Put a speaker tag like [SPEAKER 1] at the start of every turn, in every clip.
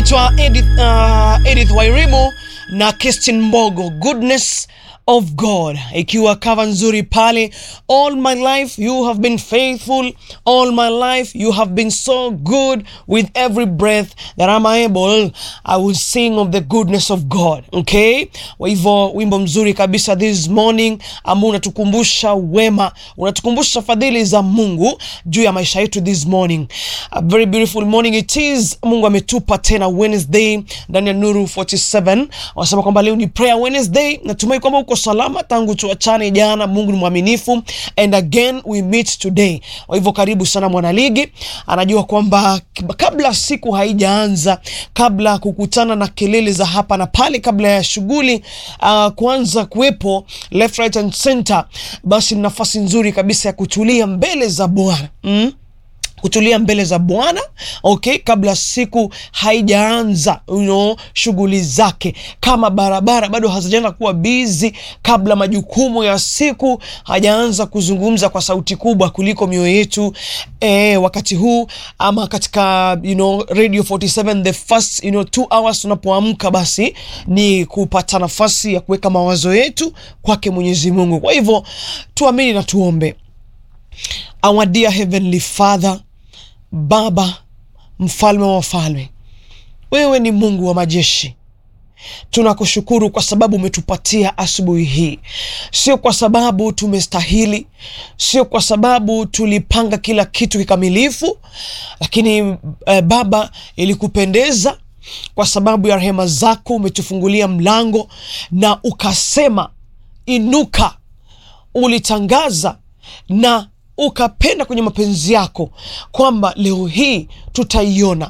[SPEAKER 1] anaitwa Edith, uh, Edith Wairimu na Kristin Mbogo, Goodness of God, ikiwa kava nzuri pale. All my life you have been faithful, all my life you have been so good. With every breath that I'm able I will sing of the goodness of God. Okay, kwa hivyo wimbo mzuri kabisa this morning ambao unatukumbusha wema, unatukumbusha fadhili za Mungu juu ya maisha yetu this morning. A very beautiful morning it is. Mungu ametupa tena Wednesday ndani ya Nuru 47. Wanasema kwamba leo ni prayer Wednesday. Natumai kwamba uko salama tangu tuachane jana. Mungu ni mwaminifu and again we meet today. Kwa hivyo karibu sana mwanaligi, anajua kwamba kabla siku haijaanza, kabla kukutana na kelele za hapa na pale, kabla ya shughuli uh, kuanza kuwepo left right and center, basi ni nafasi nzuri kabisa ya kutulia mbele za Bwana mm? kutulia mbele za Bwana okay, kabla siku haijaanza you know, shughuli zake, kama barabara bado hazijaanza kuwa bizi, kabla majukumu ya siku hajaanza kuzungumza kwa sauti kubwa kuliko mioyo yetu eh, wakati huu ama katika you know, Radio 47 the first you know, two hours tunapoamka, basi ni kupata nafasi ya kuweka mawazo yetu kwake Mwenyezi Mungu. Kwa hivyo tuamini na tuombe. Our dear Heavenly Father, Baba mfalme wa wafalme, wewe ni Mungu wa majeshi. Tunakushukuru kwa sababu umetupatia asubuhi hii, sio kwa sababu tumestahili, sio kwa sababu tulipanga kila kitu kikamilifu, lakini eh, Baba, ilikupendeza kwa sababu ya rehema zako umetufungulia mlango na ukasema inuka. Ulitangaza na ukapenda kwenye mapenzi yako kwamba leo hii tutaiona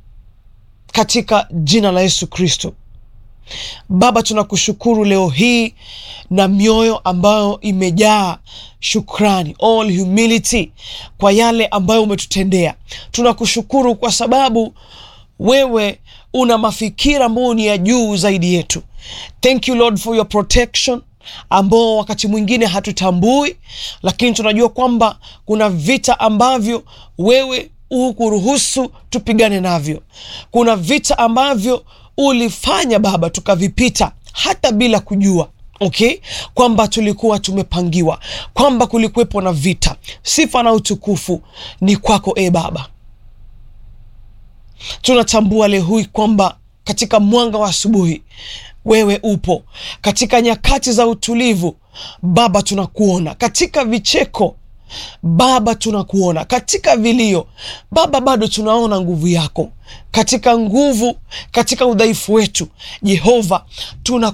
[SPEAKER 1] katika jina la Yesu Kristo. Baba, tunakushukuru leo hii na mioyo ambayo imejaa shukrani, all humility kwa yale ambayo umetutendea. Tunakushukuru kwa sababu wewe una mafikira ambayo ni ya juu zaidi yetu. Thank you Lord for your protection ambao wakati mwingine hatutambui, lakini tunajua kwamba kuna vita ambavyo wewe hukuruhusu tupigane navyo. Kuna vita ambavyo ulifanya Baba tukavipita hata bila kujua. Okay, kwamba tulikuwa tumepangiwa, kwamba kulikuwepo na vita. Sifa na utukufu ni kwako e Baba. Tunatambua leo hii kwamba katika mwanga wa asubuhi wewe upo katika nyakati za utulivu Baba, tunakuona katika vicheko Baba, tunakuona katika vilio Baba, bado tunaona nguvu yako katika nguvu, katika udhaifu wetu Jehova tuna